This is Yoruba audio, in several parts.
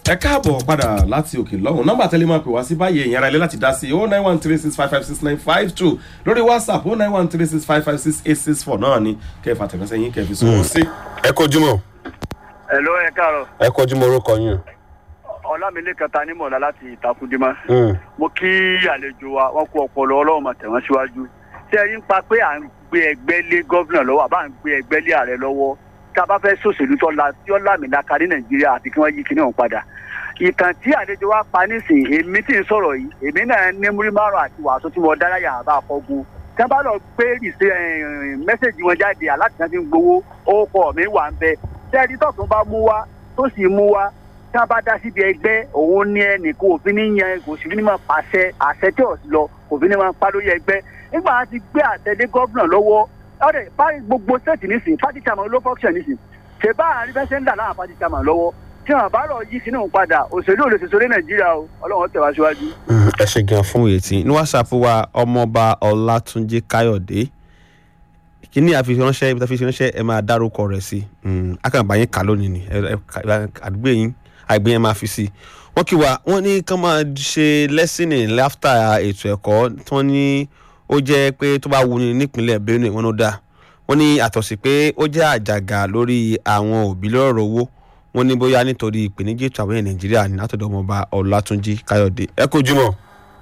ẹ káàbọ̀ padà láti òkè lọ́hùn nọ́mbà tẹ́lẹ̀ máa pè wá sí báyìí èèyàn ara ilé láti dá sí o nine one three six five five six nine five two lórí whatsapp o nine one three six five five six eight six four náà ni kẹfà tẹ̀mẹ́sẹ̀ yín kẹfì sọ̀rọ̀ sí. ẹ kojúmọ Hello, ẹ káàárọ̀. ẹ kojúmọ orúkọ yín Ọlámilékan ta ní mọ̀lá láti Ìtakùndímọ́. o. Mo kí àlejò wa, wọ́n kú ọpọlọ ọlọ́run mà tẹ̀wọ́n síwájú. Ṣé ẹ rí ń pa pé à ń gbé ẹgbẹ́ lé gọ́vnà lọ́wọ́ àbá ń gbé ẹgbẹ́ lé ààrẹ lọ́wọ́? Tá a bá fẹ́ sòṣèlú tó la tí ó lámìlaka ní Nàìjíríà àti kí wọ́n yí kíní ọ̀hún padà. Ìtàn tí àlejò wa pa nísìnyí, èmi tí ń sọ̀rọ̀ yìí, èmi náà ní múrí márùn-ún àti wàásù tí mo dáráyà àbá àfọ́gun. Tí wọ́n bá lọ gbé ìṣe mẹ́sẹ̀gì wọn jáde aláti náà ti ń gbowó, ó kọ̀ mí wà ń bẹ. Ṣé ẹni tọ̀tún bá mú wá tó sì mú wá tí wọn bá dá síbi ẹgbẹ́ òun ní ẹnìkan òfin ní yan kò sí ní máa pàṣẹ àṣẹ tí ò sí lọ òfin ní máa pa lórí ẹgbẹ́ nígbà wọn ti gbé àtẹlé gómìnà lọ́wọ́ ọ̀rẹ́ báyìí gbogbo state nísìn party chairman ló function nísìn ṣe bá àárín fẹsẹ̀ ń dà láwọn party chairman lọ́wọ́ tí wọn bá lọ yí sínú padà òṣèlú olóṣèṣò ní nàìjíríà o ọlọ́run tẹ̀ wá síwájú. ẹ ṣe gan fún òye tí ní whatsapp wa ọmọọba ọlátúnjì káyọ̀dé kíní àfihànṣẹ́ ibi tí a fi ránṣẹ́ ẹ máa dárúkọ rẹ̀ sí akànbá yín kà lónìí ni ẹ- ẹ- àdúgbò yín àgbẹ̀ yẹn máa fi sí wọ́n kí wa wọ́n ní kán máa ṣe lẹ́sìnì láftà ètò ẹ̀kọ́ tí wọ́n ní ó jẹ́ pé tó bá wuni nípínlẹ̀ benue wọn ló dáa wọ́n ní àtọ̀sí pé ó jẹ́ àjàgà lórí àwọn òbí lọ́rọ̀ owó wọ́n ní bóyá nítorí ìpèníjà ètò àwọn èèyàn nàìjíríà ní látọ̀dọ̀ ọmọọba ọlátúnjì káyọ̀dé ẹ kojúmọ́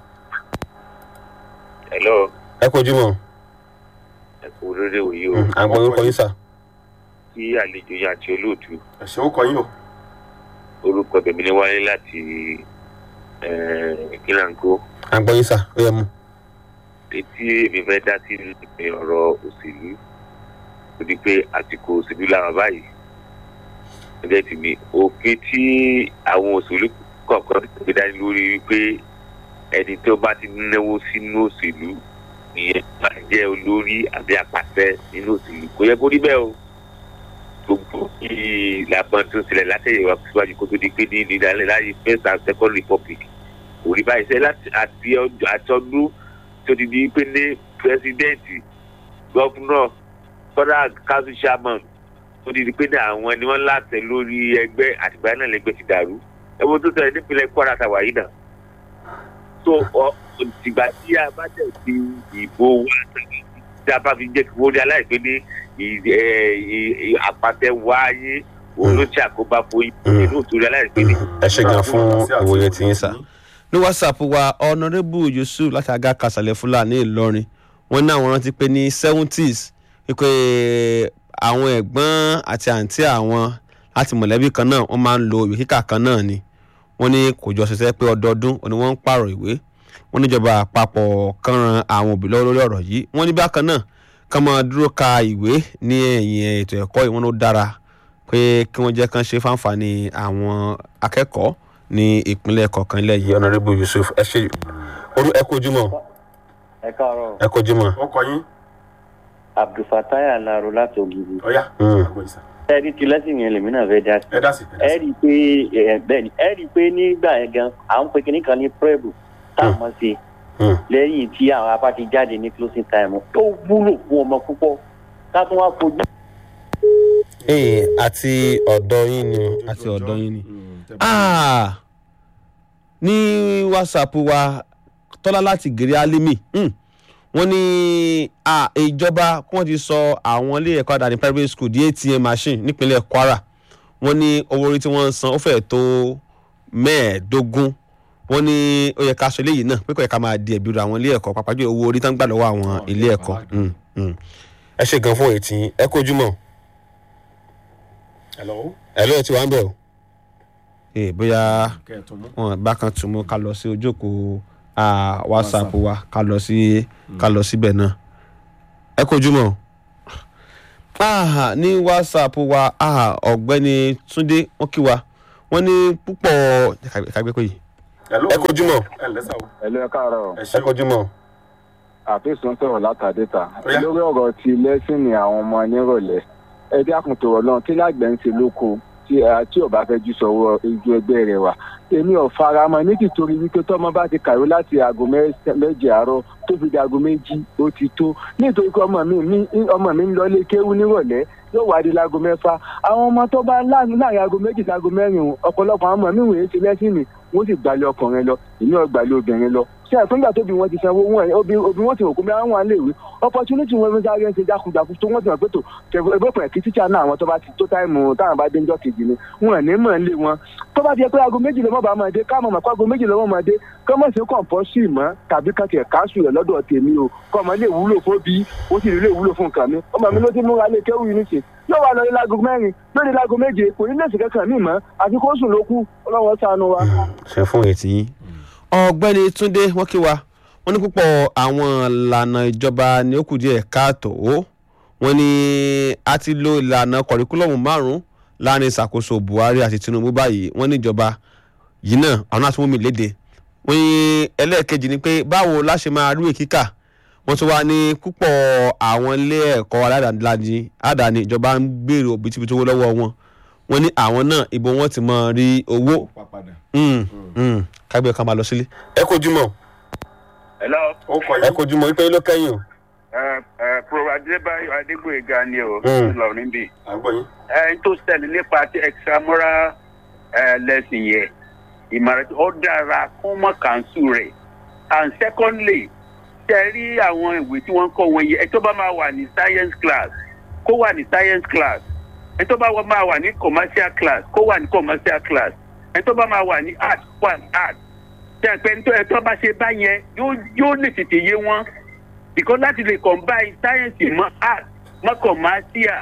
hello ẹ kojúmọ ẹ kú rere òye o àgbọn orúkọ yín sà. kí àlejò yín àti olóòtú ẹ ṣe ó kọ yín o. orúkọ tèmi ní wáyé láti kílàngó àgbọn yín sà ó yẹ mu. etí èmi fẹ́ dá sí ní ọ̀rọ̀ òṣèlú ó di pé àsìkò òṣèlú làwọn báyìí ẹgbẹ́ tèmi òfin tí àwọn òṣèlú kọ̀ọ̀kan ti gbé dání lórí wípé ẹni tó bá ti náwó sínú òṣèlú ìyẹn máa jẹ́ olórí àbí àpàṣẹ nínú òṣèlú kò yẹ kó rí bẹ́ẹ̀ o gbogbo ìlànà tó ń ṣẹlẹ̀ látẹ̀yẹ̀wá síwájú kó tó di pé ní ìdálẹ́ láyé first and second republic kò rí báyìí sẹ́ láti àti ọjọ́ àtọ́dún tó ti di pé ní pírẹsidẹ́ǹtì gọ́fúnọ̀ federal council chairman tó ti di pé ní àwọn ni wọ́n láṣẹ lórí ẹgbẹ́ àtìgbà náà lẹ́gbẹ́ ti dàrú ẹ̀wọ̀n tó ṣẹlẹ̀ nípínlẹ̀ kwara tàwa yìí náà tó ọ ìgbà tí a bá tẹ̀ sí ìbò wa tàbí tí a bá fi jẹ́ kí wọ́n rí aláìpẹ́ ní ì- ẹ- ì- ì- àpàtẹ wáyé òun ló ṣe àkóbá fún yín Mm. inú òtún rí aláìpẹ́ ní. ẹ ṣe gan fún ìwòye tí yín sà. ní whatsapp wa honourable yusuf láti aga kasalẹ fúlàní ìlọrin wọn ní àwọn rántí pé ní seventies wípé àwọn ẹ̀gbọ́n àti àǹtí àwọn láti mọ̀lẹ́bí kan náà wọ́n máa ń lo ìwé kíkà kan náà ni wọ́n ní kò jọ ṣiṣẹ́ pé ọdọọdún ni wọ́n ń pààrọ̀ ìwé wọ́n níjọba àpapọ̀ kan ran àwọn òbí lọ́wọ́ lórí ọ̀rọ̀ yìí wọ́n ní bákan náà kán máa dúró ka ìwé ní ẹ̀yìn ètò ẹ̀kọ́ yìí wọ́n ló dára pé kí wọ́n jẹ́ kán ṣe fáǹfààní àwọn akẹ́kọ̀ọ́ ní ìpínlẹ̀ kọ̀ọ̀kan ilẹ̀ yìí yìí ọ̀nàrẹ́bù yusuf ẹ ṣe orú ẹ kojúmọ ẹ káàárọ̀ ẹ kojúmọ. ó kọ yín abdulfatai alaro láti ògiri ọ̀yá Mm. àgbọ̀ yìí sà. ẹ rí ti lẹ́sìn yẹn lèmi náà fẹ́ dá sí ẹ dá sí ẹ dá ẹ sí. rí i pé ẹ bẹ́ẹ̀ ni ẹ rí i pé nígbà yẹn gan à ń pe kinní kan ní prẹ́bù tá a mọ̀ sí Mm. lẹ́yìn tí àwọn apá ti jáde ní closing time tó wúlò fún ọmọ púpọ̀ ká tún wá fojú. ee àti ọ̀dọ́ yín ni o. àti ọ̀dọ́ yín ni. Mm, tẹ́ bá- Ah, ní whatsapp wa tọ́lá láti gèrè alimi hmm, wọ́n ní ah, ìjọba kí wọ́n ti sọ àwọn ilé ẹ̀kọ́ àdáni private school di atm machine nípínlẹ̀ kwara wọ́n ní owó orí tí wọ́n ń san ó fẹ́ẹ̀ tó mẹ́ẹ̀ẹ́dógún wọ́n ní ó yẹ ká sọ eléyìí náà pé kò yẹ ká máa di ẹ̀bí ru àwọn ilé ẹ̀kọ́ pàápàá jù owó orí tán gbà lọ́wọ́ àwọn Àwọn ilé ilé ẹ̀kọ́ ẹ̀kọ́ Hmm, hmm. ẹ ṣe gan fún ètí yín ẹ kojúmọ. hello ẹ lóye tí wàá ń bẹ̀ o. Eh, bóyá kẹ́ ẹ̀ tó mú. wọn bákan tún mú ká lọ sí ojókòó ah, whatsapp wa ká lọ sí ká lọ síbẹ̀ náà ẹ kojú mọ́ ah, ní whatsapp wa ah, ọ̀gbẹ́ni túndé wọ́n kí wa wọ́n ní púpọ̀ ẹ̀ka gbé pé yìí hello ẹ kojúmọ. ẹ lẹ́sà o. ẹlò ẹ káàárọ̀ ẹ ṣe ẹ kojúmọ. àfẹsùn sọ̀rọ̀ látàdéta Ó yá. lórí ọ̀rọ̀ ti lẹ́sìnì àwọn ọmọ nírọ̀lẹ́ ẹ dákun tó rọ lọ́run kí lágbẹ̀ ń ṣe lóko tí ẹ tí ò bá fẹ́ jù sọ̀rọ̀ ojú ẹgbẹ́ rẹ̀ wà èmi ò fara mọ́ ní tìtorí wípé tọ́mọ bá ti kàwé láti aago mẹ́sàn- méje àárọ̀ tó fi di aago méjì ó ti tó nítorí pé ọmọ mi mi ọmọ mi ń lọ ilé kéwú nírọ̀lẹ́ yóò wá di láago mẹ́fà àwọn ọmọ tó bá láàrin láàrin aago méjì sí aago mẹ́rin o, ọ̀pọ̀lọpọ̀ àwọn ọmọ mi wòye ti lẹ́sìn ni wọ́n sì gbalẹ̀ ọkùnrin lọ èmi ò gbalẹ̀ obìnrin lọ ṣé àpéǹgbà tóbi wọn ti sanwó wọn ẹ obì obì wọn ti rò kó bí wọn lè wí opportunity wọn fi sáré ń ṣe jákujàku tó wọn ti mọ̀ pé tó ẹgbẹ́pẹ̀ kí tíṣà náà àwọn tó bá ti tó táìmù táwọn bá dé ńjọ́ kejì ni wọn ò ní mọ̀ ń lé wọn tó bá ti yẹ pé aago méjì lọ́mọ bá máa dé káàmọ̀ mọ̀ pé aago méjì lọ́mọ máa dé kọ́mọ̀ sí kọ̀ǹpọ́sì mọ́ tàbí kan tiẹ̀ káṣù rẹ̀ lọ́dọ̀ tèmi o kọ́mọ lè wúlò fóbi ó sì lè wúlò fún nǹkan mi ọmọ mi ló ti múra lé kéwù yìí nìṣe yóò wá lọ ní láago mẹ́rin lórí láago méje kò ní lèsì kankan mí mọ́ àfi kó sùn ló kú ọlọ́wọ́ sànù wa. ṣe fún ètí yín. ọ̀gbẹ́ni túnde wọ́n kí wa wọ́n ní púpọ̀ àwọn ìlànà ìjọba ní ó kù díẹ̀ káàtó wọ́n ní a ti lo ìlànà kọ̀ríkúlọ̀mù márùn-ún láàrin ìṣàkóso buhari àti tinubu báyìí wọ́n ní ìjọba yìí náà àwọn náà tún mú mi léde wọ́n ní ẹlẹ́ẹ̀kejì ni pé báwo la ṣe máa rí ìwé kíkà wọ́n tún wá ní púpọ̀ àwọn ilé ẹ̀kọ́ aládàáni àdáni ìjọba ń gbèrò òbítíbitì owó lọ́wọ́ wọn wọ́n ní àwọn náà ibo wọn ti máa rí owó Pàpàdà. Mm, mm. kágbé kan máa lọ sílé. ẹ kojú mọ hello ó kọ ẹ yín. kojú mọ wípé ló kẹyìn o. ẹ ẹ pro adébáyọ adégbòyega ni o Mm. lọ níbí à ń gbọ́ yín. ẹ n tó ṣẹlẹ̀ nípa ti extramural ẹ lẹ́sìn yẹn ìmọ̀ràn tí ó dára kó mọ̀ kàńsù rẹ̀ and secondly ṣe rí àwọn ìwé tí wọ́n kọ́ wọn yẹ ẹ tó bá máa wà ní science class kó wà ní science class ẹ tó bá wà- máa wà ní commercial class kó wà ní commercial class ẹ tó bá máa wà ní art kó wà ní art ṣe pé ẹ tó ẹ tó bá ṣe báyẹn yóò yóò lè tètè yé wọn because láti lè combine science mọ́ art mọ́ commercial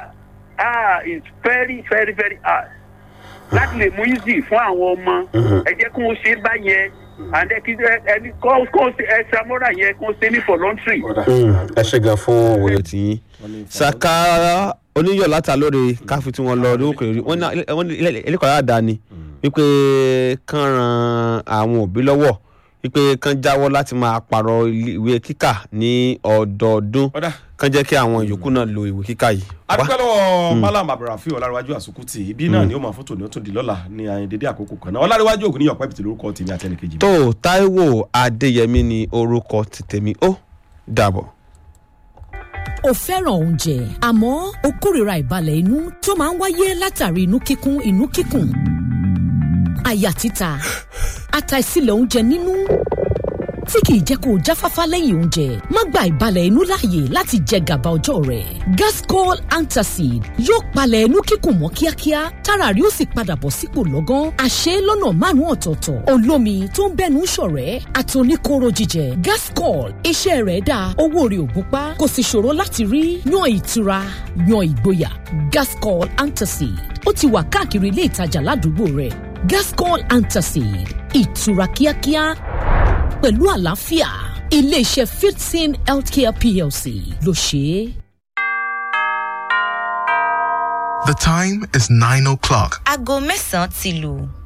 ah is very very very hard láti lè mú easy fún àwọn ọmọ ẹ jẹ́ kí wọ́n ṣe báyẹn and ẹ kí ẹ- ẹni kọ́ kọ́ ṣe extramural yẹn kó ṣe ní voluntary. ọ̀dà. ẹ ṣe gan fún òye tìyín. Wọ́n ní saka oníyọ̀ látà lórí káfí tí wọ́n lọ ọdún òkèèrè wọ́n ní wọ́n ní ilé ẹ̀kọ́ aládàáni wípé kán ran àwọn òbí lọ́wọ́ wípé kán jáwọ́ láti máa pààrọ̀ ilé- ìwé kíkà ní ọdọọdún ọ̀dà. kán jẹ́ kí àwọn yòókù náà lo ìwé kíkà yìí. Wá. adúpẹ́ lọ́wọ́ malam abdulrafi ọ̀làríwájú àsùkùtì ibi náà ni ó máa fótó ní ó tún di lọ́la ní àyìn dédé àkókò kan náà ọ̀làríwájú ògùn níyọ̀ pẹ́bìtì lórúkọ tèmi àtẹnìkejì mi. tó taiwo adéyẹmí ni orúkọ ti tèmi ó dàbọ̀. o fẹ́ràn oúnjẹ àmọ́ o kórìíra ìbalẹ̀ inú tó máa ń wáyé látàrí inú kíkún inú kíkùn àyà títa àtàìsílẹ̀ oúnjẹ nínú tí kìí jẹ́ kó o jáfáfá lẹ́yìn oúnjẹ má gba ìbalẹ̀ inú láàyè láti jẹ gàba ọjọ́ rẹ̀ gascol antacid yóò palẹ̀ inú kíkùn mọ́ kíákíá tára rí ó sì padà bọ̀ sípò lọ́gán àṣẹ lọ́nà márùn-ún ọ̀tọ̀ọ̀tọ̀ olómi tó ń bẹ́nu ṣọ̀rẹ́ àtòníkóró jíjẹ gascol iṣẹ́ rẹ̀ dáa owó rẹ̀ ò gúnpá kò sì ṣòro láti rí yan ìtura yan ìgboyà gascol antacid ó ti wà káàkiri ilé ìtajà ládùúgbò rẹ̀ gascol antacid ìtura kíákíá pẹ̀lú àlàáfíà iléeṣẹ́ fifteen healthcare plc ló ṣe é. The time is 9 o'clock. aago mẹ́sàn-án ti lù.